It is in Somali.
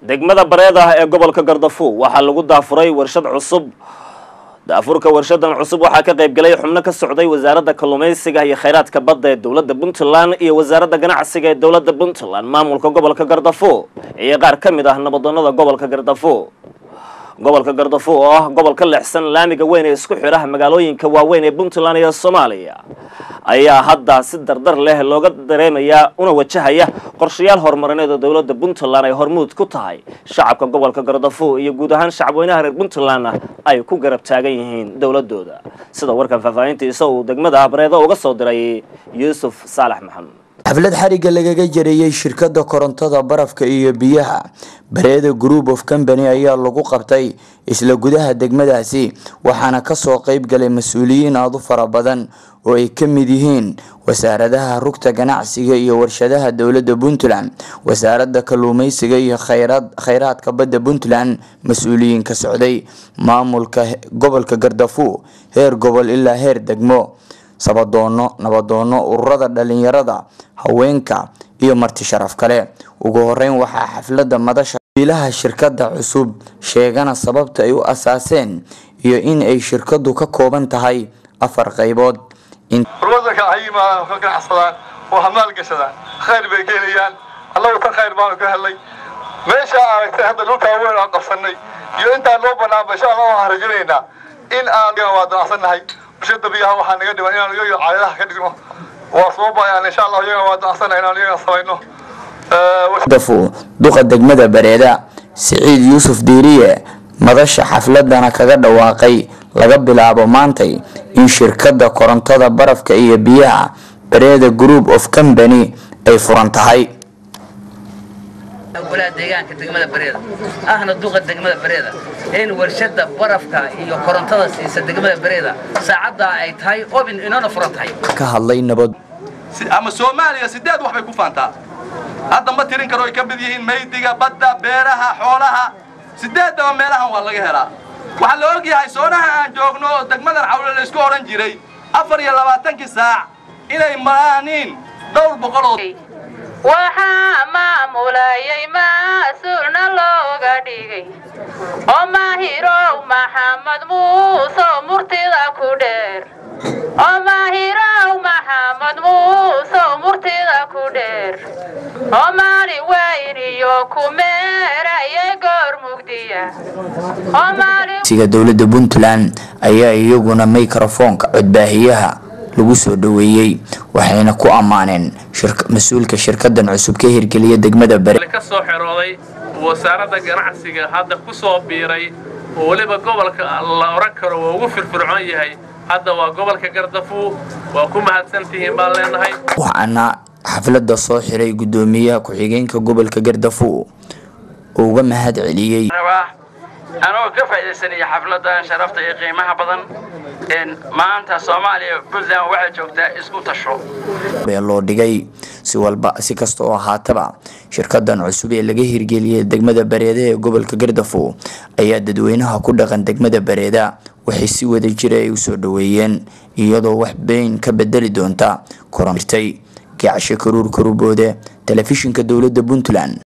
degmada bareedah ee gobolka gardafuw waxaa lagu daafuray warshad cusub daafurka warshadan cusub waxaa ka qayb galay xubno ka socday wasaaradda kalluumaysiga iyo khayraadka badda ee dowladda puntland iyo wasaaradda ganacsiga ee dowladda puntland maamulka gobolka gardafuw iyo qaar ka mid ah nabadoonada gobolka gardafuw gobolka gardafuw oo ah gobol ka leexsan laamiga weyn ee isku xidhaha magaalooyinka waaweyn ee puntland iyo soomaaliya ayaa hadda si dardar leh looga dareemayaa una wajahaya qorshayaal horumarineed oo dowladda puntland ay hormuud ku tahay shacabka gobolka gardafuw iyo guud ahaan shacabweynaha reer puntlandna ay ku garab taagan yihiin dowladooda sida warkan faahfaahintiisa uu degmada bareedo uga soo diray yuusuf saalax maxamed xaflad xariga lagaga jareeyey shirkadda korontada barafka iyo biyaha bareeda group of company ayaa lagu qabtay isla gudaha degmadaasi waxaana kasoo qeyb galay mas-uuliyiin aada u fara badan oo ay ka mid yihiin wasaaradaha rugta ganacsiga iyo warshadaha dowladda puntland wasaaradda kalluumeysiga iyo khayraadka badda puntland mas-uuliyiin ka socday maamulka gobolka gardafuw heer gobol ilaa heer degmo sabadoono nabadoono ururada dhalinyarada haweenka iyo marti sharaf kale ugu horeyn waxaa xafladda madasha biilaha shirkadda cusub sheegana sababta ay u asaaseen iyo in ay shirkadu ka kooban tahay afar qaybood wadanka ayima ka ganacsadaan oo hamaal gashadaan khayr bay keenayaan annagu ka khayr baanu ka helnay meesha aragtay hadda dhulkaa weyn aan qabsanay iyo intaan loo banaanba insha allah waxaan rajaynaynaa in aan waa danacsannahay bulshada biyaha waxaa naga dhiban inaan iyaga caadadaha ka dhigno waa soo bayaan insha allah iyaga waa danacsana inaan iyaga samayno dafu duqa degmada bareeda siciid yuusuf diiriye madasha xafladana kaga dhawaaqay laga bilaabo maantay in shirkadda korontada barafka iyo biyaha bareeda group of company ay furan tahay golaha deegaanka degmada bareeda ahna duqa degmada bareeda in warshada barafka iyo korontada siisa degmada bareeda saacaddaa ay tahay obin inoona furan tahay ka hadlay nabad ama soomaaliya sideed wax bay ku faantaa hadda ma tirin karo ay ka mid yihiin maydiga badda beeraha xoolaha sideedaba meelahan waa laga helaa waxaa la ogyahay soonaha aan joogno oo degmadan cawle la isku odhan jiray afar iyo labaatankii saac inay maraaniin dhowr boqoloo waxaa maamulayay mas-uulna looga dhigay oo maahirow maxamed muuse murtida ku dheer oo maahirow maxamed muuse murtida ku dheer oo maali weyn iyo kumeerayay goor mugdiya siga dowladda puntland ayaa iyaguna microfoonka codbaahiyaha lagu soo dhaweeyey waxayna ku ammaaneen mas-uulka shirkadan cusub ka hirgeliya degmada bare ka soo xerooday wasaaradda ganacsiga hadda ku soo biiray oo weliba gobolka la odhan karo waa ugu firfircoon yahay hadda waa gobolka gardafuw waa ku mahadsantihiin baan leenahay waxaana xafladda soo xiray guddoomiyaha ku-xigeenka gobolka gardafuw oo uga mahad celiyey anoo ka faa'iidaysanaya xafladan sharafta iyo qiimaha badan maanta soomaaliya puntland waxay joogtaa isku tasho bee loo dhigay si walba si kasta oo ahaataba shirkadan cusub ee laga hirgeliyay degmada bareeda ee gobolka gardafuw ayaa dadweynaha ku dhaqan degmada bareeda waxay si wada jira ay usoo dhaweeyeen iyadoo wax beyn ka bedeli doonta koronirtay gacasho karuur karuboode telefishinka dowladda puntland